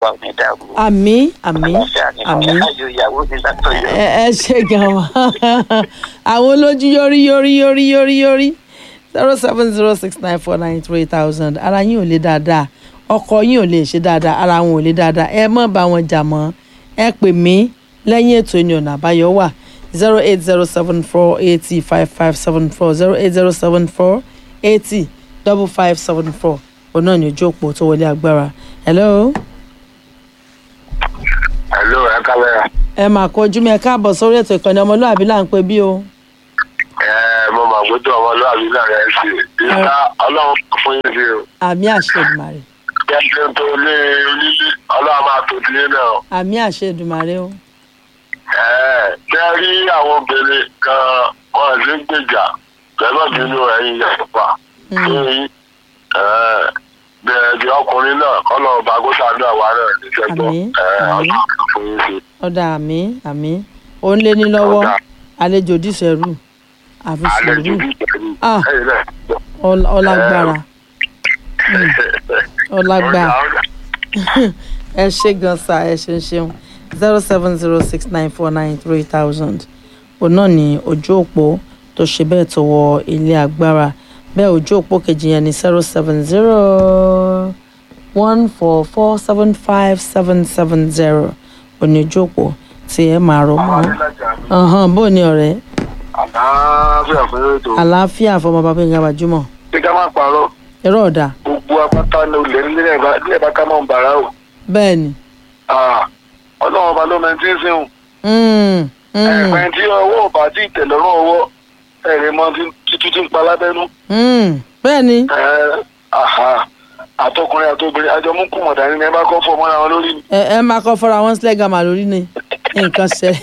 wa ò ní dàrú. àmì àmì àmì ayò ìyàwó mi látọ̀yọ̀. ẹ ẹ ṣe gan wa àwọn olójú yọrí yọrí yọrí yọrí yọrí zero seven zero six nine four nine three thousand ara yín ò lè dáadáa ọkọ yín ò lè ṣe dáadáa ara wọn ò lè dáadáa ẹ má bá wọn jà mọ́ ẹ pè mí lẹ́yìn ètò ìní ọ̀nà àbáyọ wà zero eight zero seven four eighty five five seven four zero eight zero seven four eighty double five seven four òun náà ní ojú òpó tó wọlé agbára hello hello ẹ kámẹ́rà. ẹ máa kọjú mi ẹ káàbọ̀ sórí ètò ìkànnì ọmọlúwàbí là ń pè bí o. ẹ mo mà gbójú ọmọlúwàbí náà rẹ sí i ìta ọlọ́run kò fún yín sí o. àmì àṣẹ Èdùmàrè jẹ́jẹ́ tó lé onílé ọlọ́run máa tó tilé náà. àmì àṣẹ Èdùmàrè o. ẹ ṣe rí àwọn obìnrin kan wọn ò sí gbèjà pẹ̀lú bínú ẹ̀yìn yàtọ̀pá. bẹ́ẹ̀ di ọkùnrin náà kọ́nà ọba gósàdúrà wa náà ní sẹ́gbọ́n Àmín, àmín. ọlọ́run kò fún yín sí i. ọ̀dà àmì àmì ó ń lé ní lọ́wọ́ Ọ̀dà. àlejò dísẹ̀rù àfi àlejò sùúrù bí ìtẹ̀lú Ah. ẹ̀yìn náà gbọ́. Ọl- ọlágbára ọlágbára ẹ ṣe gan sa ẹ ṣe ń ṣeun zero seven zero six nine four nine three thousand òun náà ní ojú òpó tó ṣe bẹ́ẹ̀ tó wọ ilé agbára bẹ́ẹ̀ ojú òpó kejì yẹn ní zero seven zero one four four seven five seven seven zero òní ojú òpó tí ẹ máa rọ mọ́ ọ̀hán bó ni ọ̀rẹ́ àlàáfíà fún ètò àlàáfíà fọmọ bàbá yín gbajúmọ̀ bí ká má parọ́ ẹ̀rọ ọ̀dà gbogbo apáta ní olè nílẹ̀ bá nílẹ̀ bá ká mọ̀ ń bàrà o bẹ́ẹ̀ ni. Ah, ọlọ́run ọba ló mẹ́tí ń sìn Mm, mm, ẹ̀pẹ́ tí ọwọ́ ọba tí ìtẹ̀lọ́rùn ọwọ́ ẹ̀rẹ̀ mọ́ títí tí ń pa lábẹ́nú mm. bẹ́ẹ̀ ni Ẹ̀, àhà, àtọkùnrin àtobìnrin àjọ mú kùmọ̀ dání ní ẹ bá kọ́ fọ́ mọ́ra wọn lórí ni. ẹ ẹ máa kọ́ fọ́ra wọn sílẹ̀ gàmà lórí ni nǹkan ṣẹlẹ̀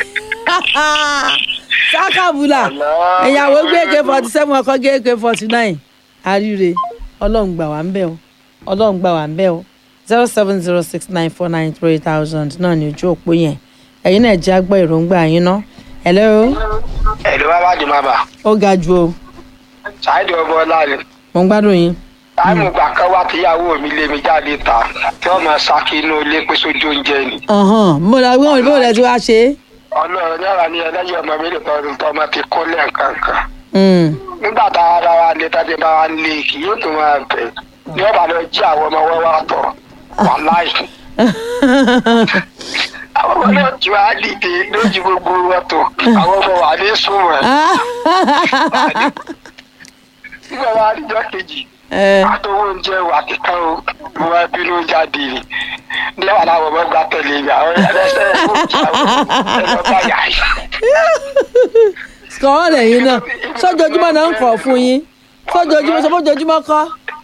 sákàbùlà ìyàwó gbé ak forty seven ọkọ gbé ak forty nine àríre ọlọ́run gbà wá ń bẹ̀ o ọlọ́run gbà wá ń bẹ̀ o zero seven zero six nine four nine three thousand náà ní ojú òpó yẹn ẹ̀yin náà jẹ́ àgbọ̀ èròǹgbà yín ná hello ẹ̀lú bàbá di máa bà ó ga ju o ṣáìdì ọgbọ́n ọlá ni mo ń gbádùn yín táìmù gbà kan wá tíyàwó mi lé mi jáde ta tí wọ́n máa ṣáàkì inú ilé pé sójú oúnjẹ ni. ọ̀hán mo lọ gbé bó lẹ ti wá ṣe é. ọlọ́run yàrá ni ẹlẹ́yìn ọmọ mi lè tọrọ tó ọmọ ti kó lẹ́ẹ̀kan kan. Mm. nígbà tá a ra wa lé tá a ti bá wa lé kì yóò tún máa bẹ̀ ní ọba lọ jí àwọn ọmọ wọn wá tọ̀ wà láì. àwọn ọmọ náà ju àdìdè lójú gbogbo wọn tó àwọn ọmọ wà ní sùnwọ̀n. nígbà wa àdìjọ kejì ẹ àtọwọ́ oúnjẹ wà kíkan o mo wá bínú jáde ni ní àwọn àwọn ọmọ gba tẹ̀lé mi àwọn ẹlẹ́sẹ̀ ẹ̀rọ bá yà á. sọ̀rọ̀ lẹ́yìn náà sọ́jọ́júmọ́ náà ń kọ̀ fún yín sọ́jọ́júmọ́ sọ́jọ́júmọ́ kọ́.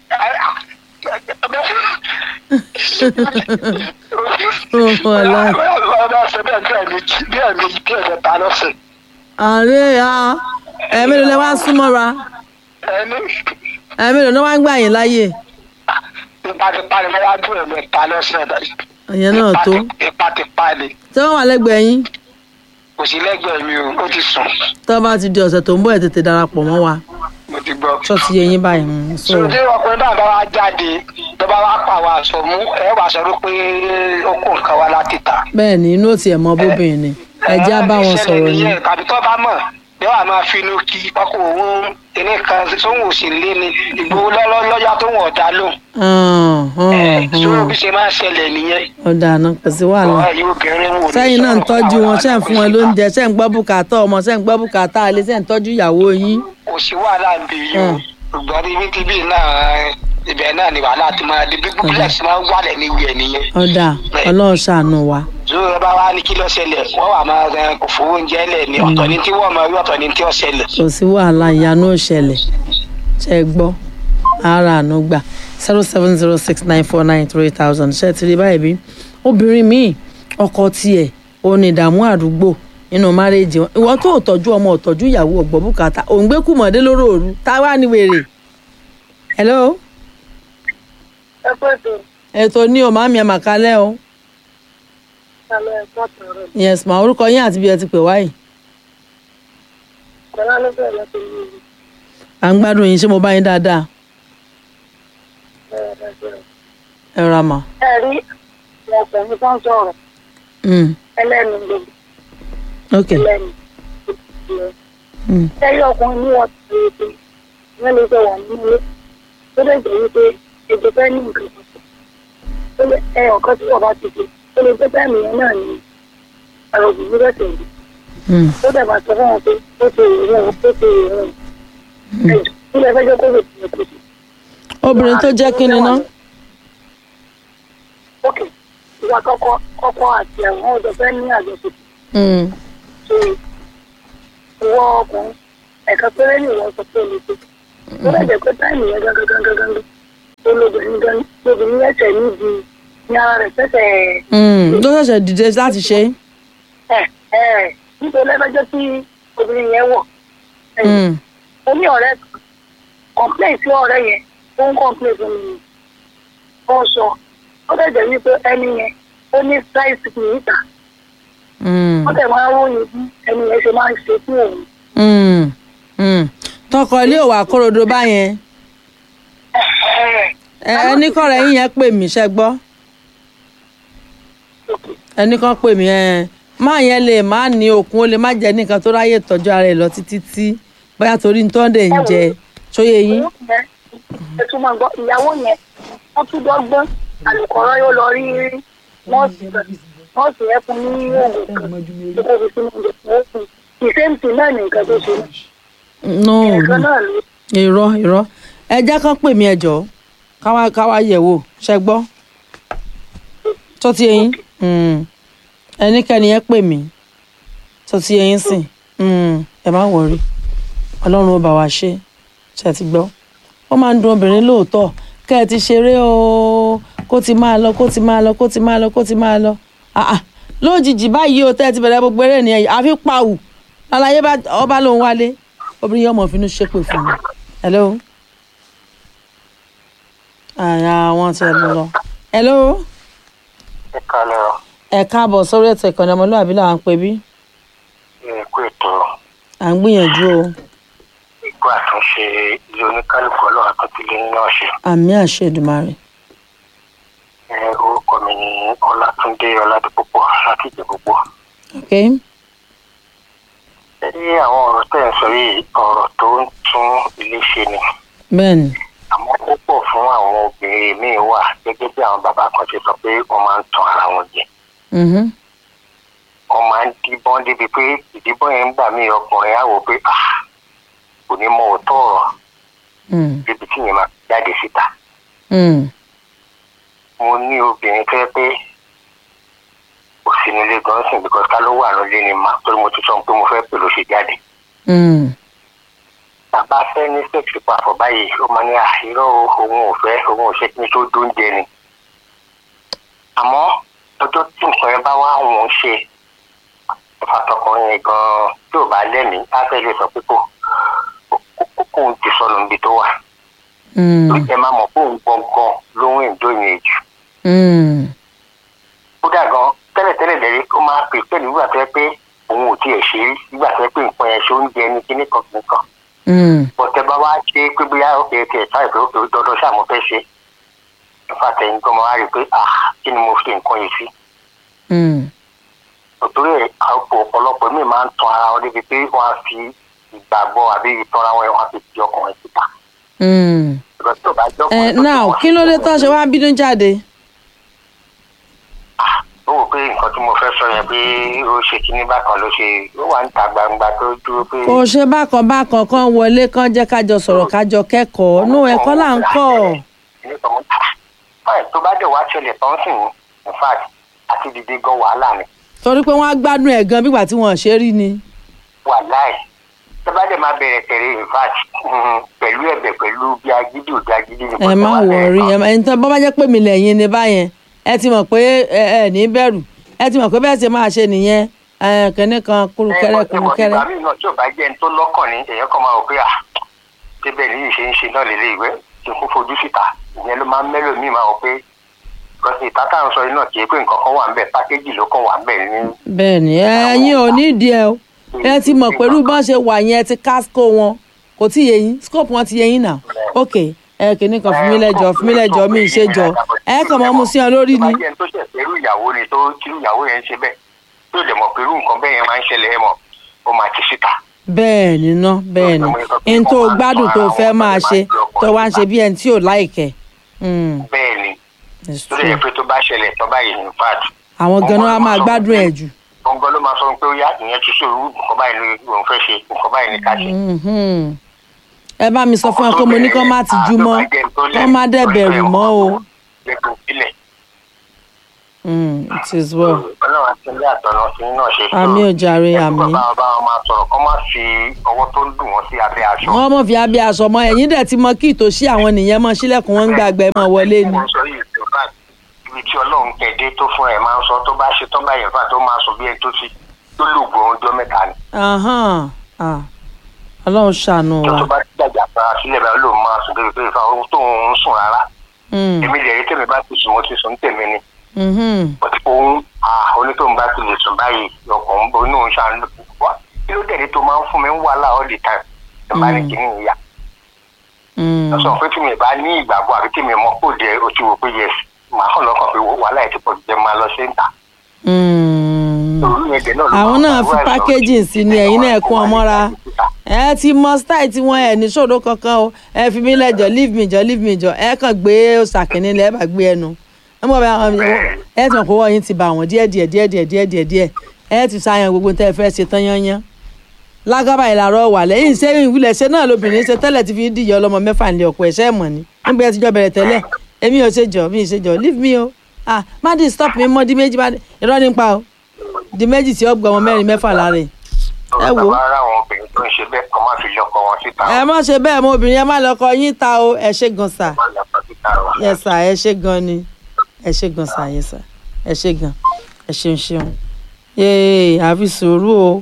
Wàláì. ọba ṣe bẹ́ẹ̀ bí ẹ̀mejì bí ẹ̀mejì bí ẹ̀mẹta lọ́sẹ̀. àárẹ̀ ya ẹ̀mí ló lẹ́ wá ń súnmọ́ra ẹni ẹ̀mí ló lẹ́ wá ń gbà yín láàyè tipátipá ni wọ́n wá dún ẹ̀mẹta lọ́sẹ̀. ìyẹn náà tó tipátipá ni tí wọ́n wà lẹ́gbẹ̀ẹ́ yín kò sí lẹ́gbẹ̀ẹ́ mi o ó ti sùn tó bá ti di ọ̀sẹ̀ tó ń bọ̀ ẹ̀ tètè darapọ̀ mọ́ wa mo ti gbọ́. ṣọ́ọ̀tì yẹ yín báyìí mm, so sọdí ọkùnrin náà bá wa jáde tó bá wa pa àwọn aṣọ mú ẹ wàá sọ pé ó kó nǹkan wá láti ta. bẹ́ẹ̀ ni inú òtí ẹ̀ mọ́ bóbìnrin ni ẹ̀jẹ̀ á bá wọn sọ̀rọ̀ ni nìyẹn tàbí tó bá mọ̀ yóò wá máa finú kí ọkọ̀ òun ilé kan sóhun òsì lé ni ìgbowó lọ́lọ́ lọ́yà tó wọ̀n ọ̀dà lò. Hàn, hàn, sórí hàn. bí ṣe máa ń ṣẹlẹ̀ nìyẹn. ọ̀dà àná kò sí wàhálà ọ̀rọ̀ yìí obìnrin wò ní sẹ́yìn náà ń sọ̀rọ̀ tọ́jú fún wọn àwọn ṣẹ́ ń fún wọn lóúnjẹ ṣẹ́ ń gbọ́ bùkátà ọmọ ṣẹ́ ń gbọ́ bùkátà alẹ́ ṣẹ́ ń tọ́jú ìyàwó yín. kò sí wàhálà ń bì yìí o Hmm. ṣùgbọ́n níbi tíbi náà ibẹ̀ náà ni wàhálà ti máa di bí bílẹ̀sì máa ń wálẹ̀ níbi ẹ̀ nìyẹn. ọ̀dà ọlọ́run ṣàánú wa. zoro bá wá ní kí ló ṣẹlẹ̀ wọ́n wà máa rẹ kò fowó oúnjẹ lẹ̀ ní ọ̀tọ̀ ní tí wọ́n máa rí ọ̀tọ̀ ní tí ó ṣẹlẹ̀. kò sí wàhálà ìyanu òṣẹlẹ̀ ṣe é gbọ́ ara àánú gbà zero seven zero six nine four nine three thousand ṣe ti rí báyìí bí obìnrin míì ọkọ tiẹ̀ òun ní ìdààmú àdúgbò nínú márèèjì wọn ìwọ tó ò tọ́jú ọmọ ò tọ́jú ìyàwó ọ̀gbọ́n bùkátà òun gbé kùmọ̀dé lóró òru tá a wà ní wèrè. hello ẹ pẹ́ tó ètò ní o màmí ẹ̀ màkálẹ́ o kalẹ̀ ẹ̀kọ́ tọ̀rọ̀ yes mà orúkọ yín àti bí ẹ ti pè wáyìí kọ́lá ló bẹ̀rẹ̀ tó yé mi à ń gbádùn yín ṣé mo bá yín dáadáa bẹ́ẹ̀ bẹ́ẹ̀ ẹ ra mà. ẹ rí ọkùnrin tó ń sọ̀rọ̀ Mm. ẹlẹ́nu gbogbo ok ẹlẹ́nu Mm. ẹyẹ ọkùnrin ní wọn ti rí pé wọn lè fẹ́ wà nínú ilé tó lè jẹ́ wípé èdè fẹ́ ní nǹkan kan tó lè ẹ ọ̀kan tí wọ́n bá ti ṣe tó lè pé bẹ́ẹ̀ nìyẹn náà ni àrò òbí rẹ̀ tẹ̀lé Mm. tó dẹ̀ bá sọ fún wọn pé ó ti rè rẹ̀ ó ti rè rẹ̀ ẹ̀jọ̀ kí lè fẹ́ jẹ́ kó lè tẹ̀lé kó sí. obìnrin tó jẹ́ kí ni ná ok ìwà kọ́kọ́ kọ́kọ́ àti àwọn ọ̀dọ́ fẹ́ ní àjọṣepọ̀ Mm. tó ìwọ ọkùnrin ẹ̀ka péré ní ìwọ sọ pé olè tó tó lè jẹ́ pé táìmù yẹn gángan gángan gángan tó lóbìnrin gan lóbìnrin ẹsẹ̀ níbi ní ara rẹ̀ fẹsẹ̀ Mm. ló ṣẹ̀ṣẹ̀ dìde láti ṣe ẹ̀ ẹ̀ nítorí ẹgbẹ́jọ́ tí obìnrin yẹn wọ̀ Mm. ó ní ọ̀rẹ́ kan complain sí ọ̀rẹ́ yẹn ó ń complain fún mi ó sọ ó dẹ̀ jẹ́ wípé ẹni yẹn ó ní size níta Mm. ó dẹ̀ máa ń ròyìn bí ẹni yẹn ṣe máa ń ṣe fún òun Mm. Mm. tọkọ ilé ò wá kórodo báyẹn ẹ ẹnì kan rẹ̀ yín yẹn pè mí ṣe gbọ́ ẹnì kan pè mí ẹ máa yẹn lè má ní okun ó lè má jẹ nìkan tó ráyè tọ́jú ara ẹ̀ lọ títí tí bóyá torí ní tọ́ndẹ̀ ń jẹ sóyè yín. ẹ tún máa gbọ́ ìyàwó yẹn wọ́n tún dọ́gbọ́n àlùkọ́rọ́ yóò lọ rí nọ́ọ̀sì nọ́ọ̀sì yẹn fún ní oògùn kan tó kó fi sínú oúnjẹ tó fún ìsèǹtì náà ní nǹkan tó ṣe no nǹkan náà ló irọ́ irọ́ ẹ jẹ́ kán pè mí ẹ jọ̀ọ́ káwá káwá yẹ̀ wò ṣe gbọ́ tó ti yẹn ẹnikẹ́ni yẹn pè mí tó ti yẹn sìn Mm, ẹ má wọrí ọlọ́run ó bá wa ṣe ṣe ti gbọ́ ó máa ń dun obìnrin lóòótọ́ kẹ́ ẹ ti ṣeré o kó ti máa lọ kó ti máa lọ kó ti máa lọ kó ti máa lọ Ah, ah. lójijì báyìí o tẹ́ ẹ ti bẹ̀rẹ̀ gbogbo eré nìyẹn àfi pawù lálàyé bá ọba lòun wálé obìnrin yẹn ọmọ finú ṣépè fún mi hello àyà wọn ti lọ lọ hello ẹ kalẹ̀ ọ ẹ káàbọ̀ sórí ètò ìkànnì ọmọlúwàbí là ń pè bí ẹ kú ètò à ń gbìyànjú o ìkó àtúnṣe ilé oníkálukú ọlọ́run àtúntìlé náà ṣe. àmì àṣẹ Èdùmàrè ẹ orúkọ mi ni ọlátúndé ọládìpúpọ̀ láti ìjẹ̀búpọ̀. ok ẹ ní àwọn ọ̀rọ̀ tẹ̀ ń sọ yìí ọ̀rọ̀ tó ń tún ilé ṣe ni bẹ́ẹ̀ni àmọ́ ó pọ̀ fún àwọn obìnrin míì wà gẹ́gẹ́ bí àwọn bàbá kan ṣe sọ pé wọ́n máa ń tan ara wọn jẹ mhm, wọ́n máa ń díbọ́n débi pé ìdíbọ́n yẹn ń gbà mí ọkùnrin á wò pé ah kò ní mọ òótọ́ ọ̀rọ̀ mm, débi tí yẹn máa jáde síta. mm, mo ní obìnrin tó yẹ pé kò sí nílé gan sìn because ká ló wà nílé ni mà torí mo ti sọ pé mo fẹ́ pè ló ṣe jáde. mm, bàbá fẹ́ ní sẹ́ẹ̀sì papọ̀ báyìí ó máa ní àìrọ́ òun ò fẹ́ òun ò ṣe kí ni tó dóúnjẹ ni. àmọ́ ọjọ́ tí nǹkan yẹn bá wá òun ṣe ìfàtọkùnrin yẹn gan-an tí ò bá lẹ́mìí á fẹ́ lè sọ pé kò kò kò ti sọnù níbi tó wà. mm, ó jẹ́ máa mọ̀ pé òun gbọ̀ngàn lóhùn ìjọ yẹn jù. mm, kódà gan tẹ́lẹ̀tẹ́lẹ̀ lẹ́rí ó máa pè pẹ̀lú ìgbà tó yẹ pé òun ò tiẹ̀ ṣe rí nígbà tó yẹ pé nǹkan yẹn ṣe oúnjẹ ní kíní kan kíní kan mm, bọ̀tẹ́ bá wá ṣe pé bóyá òkè òkè ẹ̀ka ìpè òkè dandan ṣáà mo fẹ́ ṣe ìfàtẹ̀yìn gan máa rí i pé ah kí ni mo fi nǹkan yìí sí mm, òtúrò ẹ̀ àpò ọ̀pọ̀lọpọ̀ mi máa ń tan ara wọn débi pé wọ́n á fi ìgbàgbọ́ àbí ìtanra wọn wọ́n á fi ti ọkùnrin síta mm. ìgbà tó bá jẹ́ ẹ ọkùnrin tó ti now wọ́n kí ló dé tán ṣe wá bínú jáde ó wò pé nǹkan tí mo fẹ́ sọ yẹn pé ó ṣe kíní bákan ló ṣe ó wà ń ta gbangba tó dúró pé. kò ṣe bákan bákan kan wọlé kan jẹ́ kájọ sọ̀rọ̀ kájọ kẹ́kọ̀ọ́ nú ẹ̀kọ́ là ń kọ́ fáì tó bá dẹ̀ wá ṣẹlẹ̀ tán sì ní in fact àti dìde gan wàhálà ni torí pé wọ́n á gbádùn ẹ̀ gan bígbà tí wọ́n ṣe rí ni wàláì tó bá dẹ̀ máa bẹ̀rẹ̀ tẹ̀lé in fact mhm, pẹ̀lú ẹ̀bẹ̀ pẹ̀lú bí agídí ò agídí ni. ẹ má wọrí ẹ má ẹni tó bọ́ bá jẹ́ pé mi lẹ́yìn ni báyẹn ẹ ti mọ̀ pé ẹ ẹ ní bẹ̀rù ẹ ti mọ̀ pé bẹ́ẹ̀ ṣe máa ṣe nìyẹn ẹ kẹ́ni kan kúrúkẹ́rẹ́ kúrúkẹ́rẹ́ ìgbà míì náà tí ò bá jẹ́ ẹni tó lọ́kàn ní èèyàn kan máa rò pé à débẹ̀ ní ìṣe ń ṣe náà lélẹ̀ ìwé tí kò fojú síta ìyẹn ló máa ń mẹ́lò míì máa rò pé because ìta tá à ń sọ yìí náà kì í pé nǹkan kan wà ń bẹ̀ pákéjì ló kàn wà ń bẹ̀ ní bẹ́ẹ̀ ni ẹ̀yin ò ní ìdí ẹ o ẹ ti mọ̀ pẹ̀lú bọ́n ṣe wà yẹn ti casco wọn kò tí ì yé yín scope wọn ti yé yín náà ok ẹ kìíní kan fún mi lẹ́jọ́ fún mi lẹ́jọ́ mi ì ṣe jọ ẹ kàn mọ́ mu sí ọ lórí ni tó bá jẹ́ ẹni tó ṣẹ̀ fẹ́rù ìyàwó tó tí ìyàwó yẹn ń ṣe bẹ́ẹ̀ yóò dẹ̀ mọ̀ pé irú nǹkan bẹ́ẹ̀ yẹn máa ń ṣẹlẹ̀ ẹ̀ mọ̀ ó máa ti síta. bẹ́ẹ̀ ni ná bẹ́ẹ̀ ni n tó gbádùn tó fẹ́ máa ṣe tó wá ń ṣe bí ẹni tí ò láìkẹ́. Mm, bẹ́ẹ̀ ni it's tó lè yẹ true. pé tó bá ṣẹlẹ̀ tó báyìí in fact àwọn ganan á máa gbádùn ẹ̀ jù. gbọ̀ngàn ló máa sọ pé ó yá ìyẹn ti ṣòro nǹkan báyìí ni òun fẹ́ ṣe nǹkan báyìí ni ká ṣe. Mhm. ẹ bá mi sọ fún ẹ pé mo ní kán má ti jú mọ́ kán má dẹ̀ bẹ̀rù mọ́ o. lẹ́kùn sílẹ̀ Mm, it is well. ọlọ́run àti ilé àtọ̀nà sí náà ṣe àmì ò jàre àmì. bàbá bá wọn máa sọ̀rọ̀ kọ́ máa fi ọwọ́ tó ń dùn wọ́n sí abẹ́ aṣọ. wọ́n mọ̀ fi abẹ́ aṣọ mọ́ ẹ̀yìn dẹ̀ ti mọ kí ìtòsí àwọn nìyẹn mọ́ sílẹ̀kùn wọn ń gbàgbẹ́ mọ́ wọlé ni. mo sọ yìí in fact ibi tí ọlọ́run kẹ̀dé tó fún ẹ̀ máa ń sọ tó bá ṣe tó báyìí in fact ó máa sọ bí ẹni tó ti tó lògbò ọjọ́ mẹ́ta ni. Ahán, ah, ọlọ́run ṣàánú tó wa. tó bá gbàgbà fara sílẹ̀ báyìí ló máa sùn débi pé ìfà ohun tó ń sùn rárá. Mm, èmi lè rí tèmi bá ti sùn mo ti sùn tèmi ni. mhm. ọtí òun onítòun bá ti lè sùn báyìí ọkàn onú òun ṣàn wá kí ló dẹ̀ ní tó máa ń fún mi ń wàhálà all the time ẹ bá ní kíní ìyá Mm, lọ sọ pé tí mi bá ní ìgbàgbọ́ àbí tí mi mọ̀ kó jẹ́ o ti wò pé yes màá kàn lọ́kàn pé wàhálà ẹ̀ ti pọ̀ jẹ́ máa lọ sí ń tà. mm. Torí ẹ̀jẹ̀ náà ló àwọn máa náà ń fi fa irú packaging àìsàn sí ni ẹ̀yin náà kún ọmọ ra ẹ ti mọ style tí wọn ẹ ní ṣòro kankan o ẹ fi mí lẹ́jọ́ leave me jọ leave me jọ ẹ kàn gbé ṣàkínní lẹ ẹ bá gbé ẹnu ẹ mọ bá ẹ tí wọn kó wọ yín ti bá wọn díẹ̀ díẹ̀ díẹ̀ díẹ̀ díẹ̀ díẹ̀ díẹ̀ ẹ ti ṣàyàn gbogbo tẹ ẹ fẹ́ ṣe tán yányán lágábà ìlàrọ wà lẹ́yìn sẹ́yìn ìwúlẹ̀ ṣe náà lóbìnrin ṣe tẹ́lẹ̀ ti fi ń dìyẹ ọlọ́mọ mẹ́fà nílé ọ̀pọ̀ ẹ̀ṣẹ́ mọ̀ ni nígbà ẹ ti jọ bẹ̀rẹ̀ tẹ́lẹ̀ èmi ò ṣe jọ mi ì ṣe jọ leave me o ah má di stop mi mọ́ di méjì bá irọ́ nípa o di méjì tí ó gbọ́ ọmọ mẹ́rin mẹ́fà lára ẹ̀ ẹ wò ó. bàbá ara àwọn obìnrin tó ń ṣe bẹ́ẹ̀ kọ́ máa fi lọ́kọ wọn síta. ẹ má ṣe bẹ́ẹ̀ mọ obìnrin ẹ má lọ kọ yín ta o ẹ ṣe gan sa Má lọ́kọ síta o. yẹ sà ẹ ṣe gan ni ẹ ṣe gan sa yẹ sà ẹ ṣe gan ẹ ṣeun ṣeun yéé àfi sùúrù o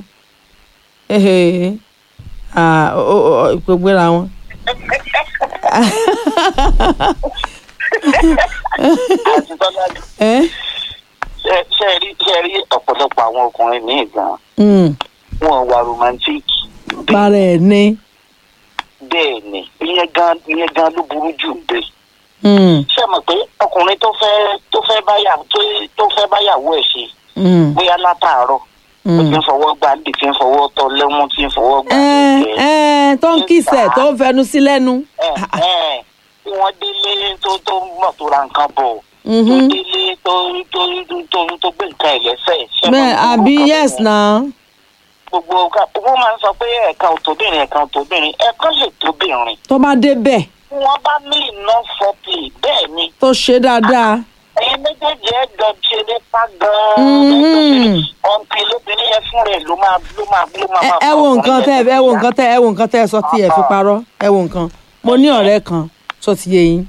ehe ah o o o gbogbo ra wọn. àti tọ́lá ẹ ṣe rí ṣe rí ọ̀pọ̀lọpọ̀ àwọn ọkùnrin ní ìgbà Mm, wọn wà romantic bára ẹ ní. bẹ́ẹ̀ ni ìyẹn gan ìyẹn gan ló burú jù bẹ́ẹ̀. Mm, ṣé ẹ mọ̀ pé ọkùnrin tó fẹ́ tó fẹ́ báyà tó tó fẹ́ báyàwó ẹ̀ ṣe mm, bóyá látàárọ̀ ó mm. ti ń fọwọ́ gbá ndì tí ń fọwọ́ tọ́ lẹ́mú tí ń fọwọ́ gbá ẹ ndì ẹ tó ń kìsẹ̀ tó ń fẹnu sí lẹ́nu. tí wọ́n délé tó tó mọ̀ tó ra nǹkan bọ̀ tó Mhm. délé tó tó tó tó gbé nǹkan ẹ̀ lẹ́sẹ̀. ṣé ẹ mọ̀ bẹ́ẹ̀ gbogbo àbí nǹkan yes bẹ́ẹ̀ yẹn? na. gbogbo nǹkan wọ́n máa ń sọ pé ẹ̀ka ò tóbìnrin ẹ̀ka ò tóbìnrin ẹ̀ka lè tóbìnrin tó bá dé bẹ́ẹ̀ wọ́n bá ní iná fọ́pì bẹ́ẹ̀ ni tó ṣe dáadáa. ẹ̀yin méjèèjì ẹ̀ jọ ṣe nípa Mhm. gan-an ọ̀npì lóbìnrin yẹn fún rẹ̀ ló máa ló máa ló máa ẹ máa ẹ wo nǹkan tẹ ẹ wo nǹkan tẹ ẹ wo nǹkan tẹ ẹ sọ tí ẹ fi parọ́ ẹ wo nǹkan mo ní ọ̀rẹ́ kan tó ti yé yín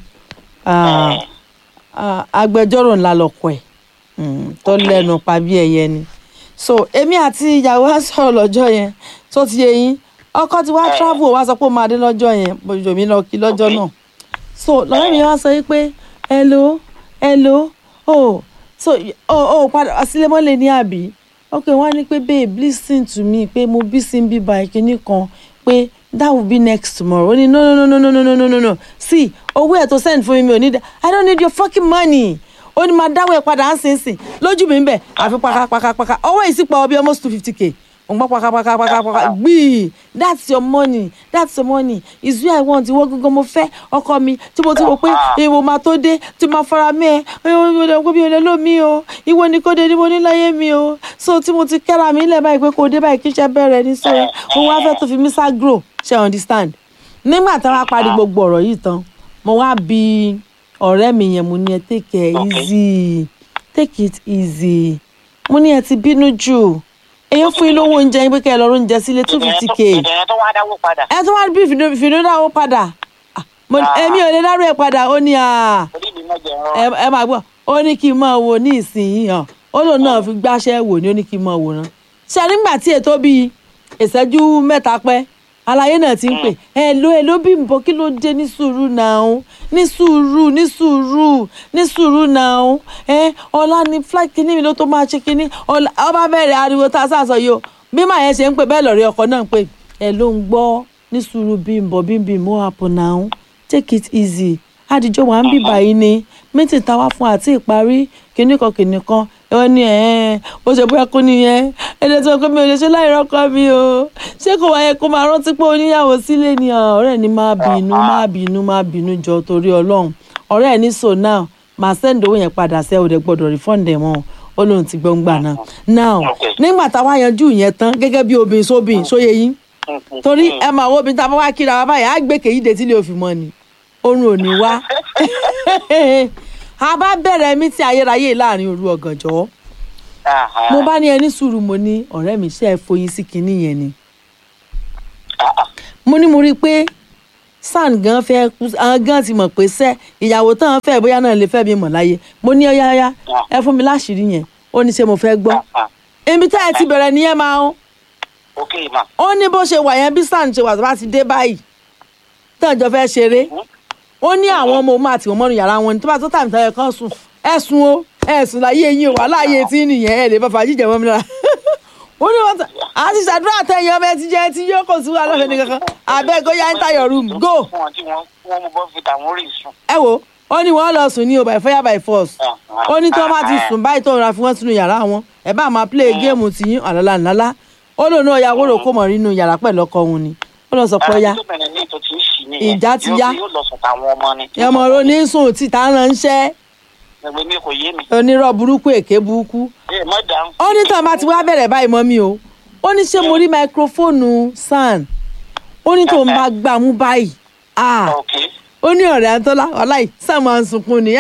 Ah, ah, agbẹjọ́rò ńlá lọkọ ẹ̀ Mm, tó lẹ́nu pa bí ẹyẹ ni so èmi àti ìyàwó á sọ̀rọ̀ lọ́jọ́ yẹn tó ti yé yín ọkọ ti wá travel wá sọ pé ó máa dé lọ́jọ́ yẹn bójú mi lọ kí lọ́jọ́ náà so lọ́rẹ́ mi wá sọ yìí pé hello hello oh so oh oh padà sílé mọ́lẹ̀ ní àbí ok wọ́n á ní pé babe listen to me pé mo bí sí bí ba ìkíní kan pé that will be next tomorrow ó ní no no no no no no no no no see owó ẹ̀ tó send fún mi mi ò ní dá i don't need your fucking money ó ní máa dáwọ́ ẹ̀ padà ń sìn sìn lójú mi ń bẹ̀ àfi pakapakapaka owó yìí sì pọ̀ bí almost two fifty k òun gbọ́ pakapakapaka gbìí that's your money that's your money is where i want ìwọ gangan mo fẹ́ ọkọ mi tí mo ti wò pé èèwọ̀ máa tó dé tí máa fara mẹ́ ẹ ìwọ mi ò lè lò mí o ìwọ ni kò dé ni mo ní láyé mi o so tí mo ti kẹ́ra mi lẹ̀ báyìí pé kò dé báyìí kí iṣẹ́ bẹ̀rẹ̀ ní so mo wá fẹ́ tó fi mí sá grow ṣe understand nígbà tí wọ́n á parí gbogbo ọ̀rọ̀ yìí tán mo wá bi ọ̀rẹ́ mi yẹn mo ní ẹ take it Okay. easy take it easy mo ní ẹ ti bínú jù èyí fún yín lówó oúnjẹ yín pé kẹ́ ẹ lọ rún oúnjẹ sílé two fifty k ìdẹ̀yẹn tó wá dáwó padà ẹ tún wá bí fìdí dáwó padà Ah, mo ní, Ah. èmi ò lè dárò ẹ padà ó ní à orí mi mọ̀jẹ̀ ń rọ ẹ ẹ máa gbọ́ ó ní kí n máa wo ní ìsinyìí hàn ó lòun náà fi gbáṣẹ́ wò ní ó ní kí n máa wò rán ṣe nígbà tí ètò bíi ìṣẹ́jú mẹ́ta pẹ́ aláyé náà ti ń pè ẹ ló ẹ ló bí nbọ kí ló dé ní sùúrù náà ní sùúrù ní sùúrù ní sùúrù náà ẹ ọ̀la ni flight kínní mi ló tó máa ṣe kínní ọ̀la ọba bẹ̀rẹ̀ ariwo tá a sá sọ yìí o bí màá yẹn ṣe ń pè bẹ́ẹ̀ lọ́rẹ́ ọkọ náà ń pè ẹ ló ń gbọ́ ní sùúrù bí nbọ bí nbí mo happen now take it easy àdìjọ wà ń bì báyìí ni mítì táwa fún àti ìparí kìnnìkan kìnnìkan wọ́n ní ẹ̀ bó ṣe bóyá kó nìyẹn ẹni tó kọ́ mi ò lè ṣe láì rọ́kọ mi o ṣé kò wáyé kó máa rántí pé oníyàwó sílé ni ọ̀, ọ̀rẹ́ ni máa bínú máa bínú máa bínú jọ torí ọlọ́run ọ̀rẹ́ ẹ̀ ní so now màá send owó yẹn padà sẹ́ ò dẹ̀ gbọ́dọ̀ refund ẹ̀ mọ́ ó lóun ti gbọ́ ń gbà náà now Okay. nígbà táwa yanjú yẹn tán gẹ́gẹ́ bí obìnrin sóbìn sóye yín torí ẹ máa wo obìnrin tá a bá wá kíra wa báyìí á gbé kèyí dé tí lè òfin mọ́ ni oorun ò ní wá a bá bẹ̀rẹ̀ mí tí ayérayé láàrin òru ọ̀gànjọ́ mo bá ní ẹni sùúrù mo ní ọ̀rẹ́ mi ṣe é foyín sí kinní yẹn ni mo ní mo rí i pé san gan fẹ́ kú àwọn gan ti mọ̀ pé sẹ́ ìyàwó tán fẹ́ bóyá náà lè fẹ́ mi mọ̀ láyé mo ní ọyá ọyá ẹ fún mi láṣìírí yẹn ó ní ṣe mo fẹ́ gbọ́ ibi tá ẹ ti bẹ̀rẹ̀ nìyẹn máa ń ok ma ó ní bó ṣe wà yẹn bí san ṣe wà tó bá ti dé báyìí tán jọ fẹ́ ṣeré ó ní àwọn ọmọ òun àti ọmọnù yàrá wọn ni tó bá tó tàbí tàbí kan sùn ẹ sùn o ẹ sùn láyé yín o wà láàyè tí nìyẹn ẹ lè bá fàájì jẹ mọ́ mi lára ó ní wọn tà á ti ṣàdúrà tẹ̀yìn ọmọ ẹ ti jẹ tí yóò kò sí wa lọ́fẹ̀ẹ́ ní kankan abẹ́ go ya enter your room go fún wọn tí wọn wọn mú bọ́ fi tàwọn rí sùn. ẹ wo ó ní wọn lọ sùn ní o by fire by force ó ní tí wọn bá ti sùn báyìí tó ń ra fi wọn sínú yàrá wọn ẹ bá máa play géèmù tìyín àlọ́lá ńlá ó lòun náà ya wóró kó mọ̀ nínú yàrá pẹ̀lú ọkọ òun ni ó lọ sọ pé ó yá tóbìnrin ní ètò tí ń ṣì nìyẹn Ìjà ti yá. yóò lọ sùn táwọn ọmọ ni. ẹmọ ronú sùn tí tá ń ránṣẹ́ ẹgbẹ́ mi kò yé mi. onírọ̀ burúkú èké burúkú ẹ mọ̀ dáhùn. ó ní tàn bá ti wá bẹ̀rẹ̀ báyìí mọ́ mi o ó ní ṣé mo rí máikrófóònù san ó ní tóun bá gbà mú báyìí ah ok ó ní ọ̀rẹ́ àtọ́lá ọláì sáà máa ń sunkún ni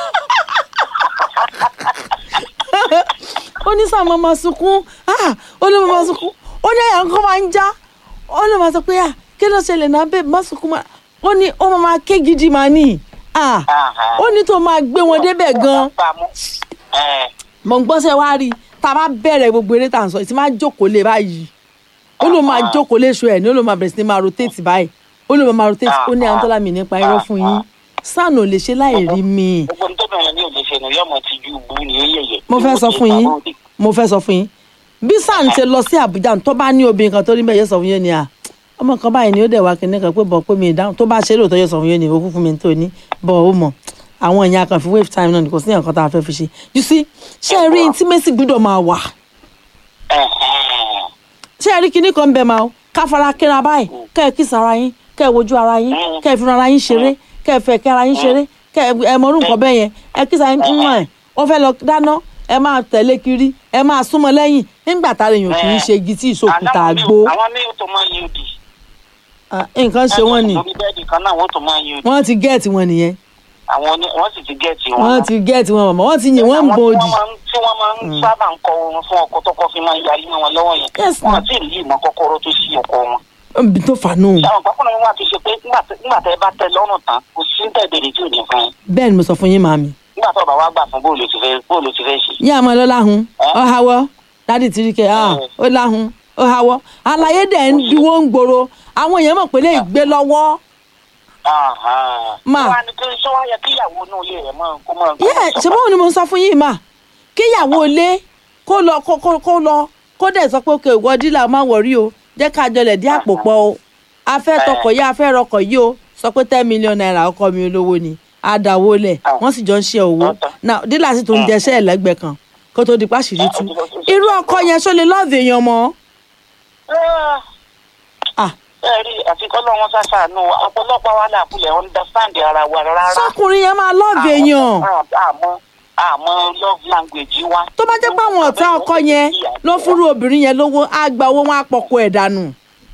ó ní sáà máa máa sunkún ah ó ní máa máa sunkún ó ní àyà nǹkan máa ń já ó ní máa sọ pé ah kí ló ṣẹlẹ̀ náà bẹ́ẹ̀ má sunkún máa ó ní ó máa máa ké gidi máa ní ah ó ní tó máa gbé wọn débẹ̀ gan-an mọ̀ ń gbọ́sẹ̀ wá rí i tá a bá bẹ̀rẹ̀ gbogbo eré tá à ń sọ ìtì máa jókòó lé báyìí ó ló máa jókòó léṣu ẹ̀ ní ó ló máa bẹ̀rẹ̀ sí ní máa rotate báyìí ó ló máa rotate ó ní àwọn tó lámì nípa irọ́ fún yín sàn ò lè ṣe láì rí mi gbogbo ní tóbìnrin ní òde ṣe nù yọmọ ti ju bu ni ó yẹyẹ. mo fẹ́ sọ fún yín mo fẹ́ sọ fún yín bí sàn ṣe lọ sí Àbújá tó bá ní obìnrin kan tó rí bẹ́ẹ̀ yóò sọ fún yín ni à ọmọ kan báyìí ni ó dẹ̀ wá kíní kan pé bọ̀ pé mi ì dáhùn tó bá ṣe lóòótọ́ yóò sọ fún yín ni ó kú fún mi tó ní bọ̀ ó mọ̀ àwọn èèyàn kan fi wave time náà ni kò sí nǹkan tá a fẹ́ fi ṣe you see ṣé ẹ rí intimacy gbọ́dọ̀ máa wà ṣé ẹ rí kinní kan bẹ̀ máa ká fara kíra báyìí kẹ́ ẹ kíss ara yín kẹ́ ẹ wojú ara yín kẹ́ ẹ fi ara yín ṣeré kẹ́ ẹ fẹ́ kẹ́ ara yín ṣeré kẹ́ ẹ mọ orúkọ bẹ́ẹ̀ yẹn ẹ kíss ara yín ń mọ̀ ẹ̀ ó fẹ́ lọ dáná ẹ máa tẹ̀lé kiri ẹ máa súnmọ́ lẹ́yìn nígbà tá a lè yàn kì í ṣe igi tí ìṣòkúta àgbo àwọn ní o tó máa yí odi. nǹkan ṣe wọ́n ni lórí bẹ́ẹ̀dì kan náà wọ́n tó máa yí odi. wọ́n ti gẹ́ẹ̀tì wọn nìyẹn àwọn ní wọ́n sì ti gẹ̀ẹ́tì wọn. wọ́n ti gẹ́ẹ̀tì wọn mọ̀mọ́ wọ́n ti yìn wọ́n ń bo òdì. Àwọn tí wọ́n máa ń sábà ń kọ oorun fún ọkọ tọkọ fi máa ń yarí mọ́ wọn lọ́wọ́ yẹn. Yes, wọ́n ma'am. àti ìlú ìmọ̀ kọ́kọ́rọ́ tó ṣí ọkọ wọn. ibi tó fà nù. àwọn pápánu wọn àti ṣe pé nígbà tẹ- nígbà tẹ bá tẹ lọ́rùn tán kò sí ń tẹ̀bẹ̀rẹ̀ tí ò ní fún yín. bẹ́ẹ̀ ni mo sọ fún yín màmí. nígbà tó bá wá gbà fún bóòlù ti fẹ́ bóòlù ti fẹ́ ṣe. yín àmọ́ ló láhùn ọ hawọ́ dádì tìríkẹ́ ah ó láhùn ó hawọ́ àlàyé dẹ̀ ń diwọ́ ń gbòòrò àwọn èèyàn mọ̀ pé lè gbé lọ́wọ́. Ma. wọ́n á ní kí sọ wá yẹ kí ìyàwó inú ilé rẹ̀ mọ́ kó mọ́. yẹ ṣe báwo ni mo sọ fún yín mà kíyàwó ilé kó lọ kó kó kó lọ kó dẹ̀ sọ pé òkè ìwọ dílà má wọ̀rí o jẹ́ ká jọlẹ̀ dí àpò pọ̀ o a fẹ́ tọkọ̀ yá a fẹ́ rọkọ̀ yìí o sọ pé ten million naira ọkọ mi olówó ni àdàwó lẹ̀ wọ́n sì jọ ń ṣe owó náà dílà sì tún jẹṣẹ́ ẹ̀lẹ́gbẹ̀ẹ́ kan kó tó di pàṣírí tú irú ọkọ yẹn ṣó lè lọ́ọ̀dù èèyàn mọ́ ah ẹ rí àfikọ́ lọ́wọ́ ṣàṣàánú ọ̀pọ̀lọpọ̀ wa làkúlẹ̀ understand ara wa rárá. sọkùnrin yẹn máa lọ́ọ̀dù èèyàn àmọ́ àmọ́ love language wa. tó bá jẹ́ pé àwọn ọ̀tá ọkọ yẹn ló fúru obìnrin yẹn lówó á gba owó wọn á pọ̀kọ ẹ̀ dànù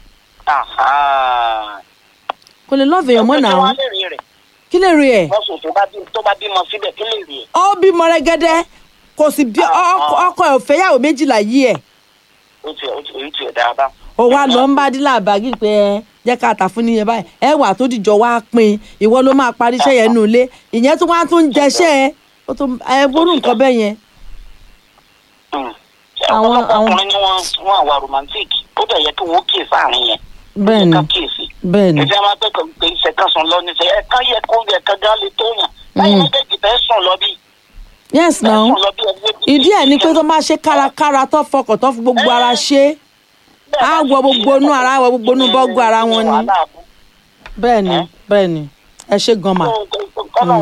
Aha. kò lè lọ́ọ̀dù èèyàn mọ́ Kí náà wá lè rí rẹ̀? kí lè rí ẹ̀ wọ́n sùn tó bá bí tó bá bímọ síbẹ̀ kí lè rí ẹ̀? ó bímọ rẹ́gẹ́dẹ́ kò sì bí ọkọ ọkọ ẹ̀ ò fẹ́yàwó méjìlá yí ẹ̀ ó ti ó ti ó ti ẹ̀ dáadáa. ó wá lọ ń bá dílà báàgì pé ẹ jẹ́ ká tà fún níyẹn báyìí ẹ wà tó dìjọ wá pín ìwọ ló máa parí iṣẹ́ yẹn nù ilé ìyẹn tó wá tún jẹṣẹ́ ẹ ó tún ẹ bórú nǹkan bẹ́ẹ̀ yẹn Mm. Àwọn- ọ̀pọ̀lọpọ̀ àwọn- ọkùnrin ni wọ́n wọ́n àwa romantic ó dẹ̀ yẹ kí wọ́n kíyè sáàrin yẹn. bẹ́ẹ̀ ni ká kíyèsí. bẹ́ẹ̀ ni ìfẹ́ máa pẹ́ pé ìṣẹ̀ kan sùn lọ níṣẹ́ ẹ̀kan yẹ kó yẹ kan gán lè tó yàn. báyìí méjèèjì fẹ́ sùn lọ bí. yes fẹ́ now sùn lọ bí ẹgbẹ́ bí- ìdí ẹ̀ ni pé tó máa ṣe kárakára tó fọkàn tó fi gbogbo ara ṣe Bẹ́ẹ̀ á bá wọ sì gbogbo ṣe inú ara, á wọ gbogbo inú bọ́gù ara wọn ni. wàhálà bú. bẹ́ẹ̀ ni Eh? bẹ́ẹ̀ ni ẹ ṣe gan mà kọ́nà wọn mú gbogbo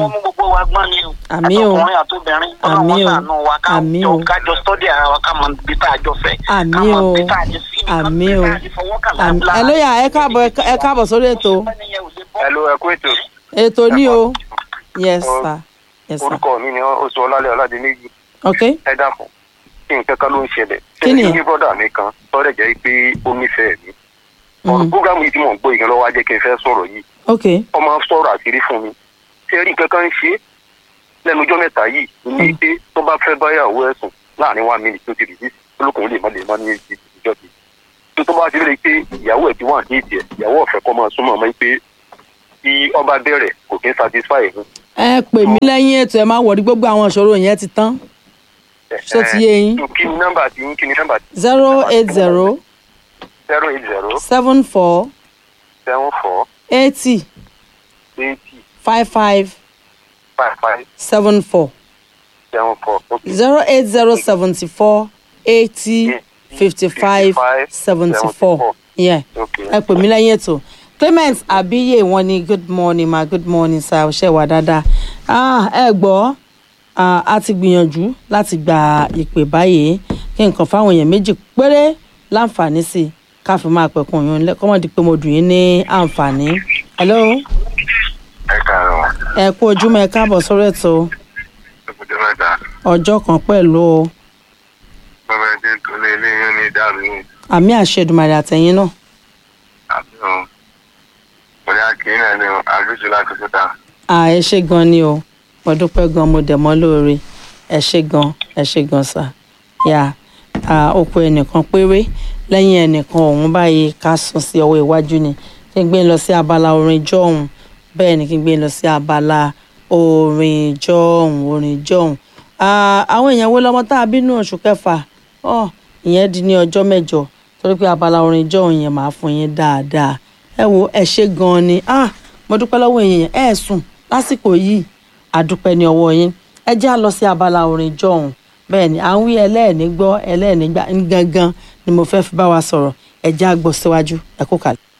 gbogbo wa gbọ́n ni o Àmín o. àtọkùnrin àtobìnrin Àmín ọlọ́run o. ṣàánú wa ká Àmín jọ o. ká jọ sọ́dí ara wa ká mọ ibi tá a jọ fẹ́ ká Àmín mọ o. ibi tá a jẹ sí nǹkan Àmín o. tá a jẹ fọwọ́ kà Àmì- lára. ẹ lóyà ẹ káàbọ̀ ẹ ká- ẹ káàbọ̀ sórí ètò hello ẹ kú ètò ètò ní o yes sir yes sir orúkọ mi ni oṣù ọlálẹ ọládìmẹjì ok ẹ dákun kí nǹkan kan ló ń ṣẹlẹ̀ Kí ni? ṣe ní bọ́dà mi kan tọ́lẹ̀ jẹ́ pé ó nífẹ̀ẹ́ mi ọ̀rọ̀ Mm. programu yìí tí mò ń gbọ́ ìgbà lọ́wọ́ á jẹ́ kí n fẹ́ sọ̀rọ̀ yìí ok wọ́n máa ń sọ̀rọ̀ àṣírí fún mi ṣé rí nǹkan kan ń ṣe lẹ́nu ọjọ́ mẹ́ta yìí ní pé tó bá fẹ́ báyàwó ẹ̀sùn láàrin one minute tó ti rìdí olókùnrin lè má lè má ní ìjọ ti tó tó bá ti rí i pé ìyàwó ẹ̀ ti wà ní ìdí ẹ̀ ìyàwó ọ̀fẹ́ kọ́ máa súnmọ́ ọmọ yìí pé tí ọba bẹ̀rẹ̀ kò kí ń satisfy ẹ̀ ẹ pè mí lẹ́yìn ètò ẹ má wọ̀rí gbogbo àwọn ìṣòro yẹn ti tán Ṣó ti yé yín? kí ni nọ́mbà tí kí ni nọ́mbà tí zero eight zero zero eight zero seven four seven four eighty eighty five five five five seven four seven four okay. zero eight zero seventy four eighty fifty five seventy four yeah Okay. ẹ pè mí lẹ́yìn ètò clement abiye wọn ni good morning ma good morning sir ṣe wà dáadáa ah ẹ gbọ́ ah, a ti gbìyànjú láti gba ìpè báyìí kí nǹkan fáwọn èèyàn méjì péré láǹfààní sí i ká fi máa pẹ̀kun yín lẹ́ kọ́mọ̀dé pé mo dùn yín ní àǹfààní. hello ẹ káàárọ̀ ẹ kú ojúmọ́ ẹ káàbọ̀ sórí ètò ọkùnrin mẹ́ta ọjọ́ kan pẹ̀lú o bàbá ẹ̀ ti ń tún lé ilé yín ní ìdáàbò yìí. àmì àṣẹdùmarè àtẹ̀yìn náà àbí o bóyá kì í náà ni àbíjú láti fúta. à ẹ ṣe gan ni o mo dúpẹ́ gan mo dẹ̀ mọ́ lóore ẹ ṣe gan ẹ ṣe gan sà yà á oko ẹnìkan péré lẹ́yìn ẹnìkan ọ̀hún báyìí ká sùn sí ọwọ́ iwájú ni kí n gbé lọ sí abala orin jọ̀hún bẹ́ẹ̀ ni kí n gbé lọ sí abala orin jọ̀hún orin jọ̀hún Ah, àwọn èèyàn wo lọmọ tá a bínú oṣù kẹfà ọ ìyẹn di ní ọjọ́ mẹ́jọ torí pé abala orin jọ̀hún yẹn máa fún yín dáadáa ẹ wo ẹ ṣe gan ni ah mo dúpẹ́ lọ́wọ́ èèyàn ẹ sùn lásìkò yìí àdúpẹ́ ní ọwọ́ yín ẹ jẹ́ à lọ sí abala orin jọ̀hún bẹ́ẹ̀ ni à ń wí ẹlẹ́ẹ̀ní gbọ́ ẹlẹ́ẹ̀ní gbà gangan ni mo fẹ́ fi bá wa sọ̀rọ̀ ẹ jẹ́ à gbọ́ síwájú ẹ kó kalẹ̀.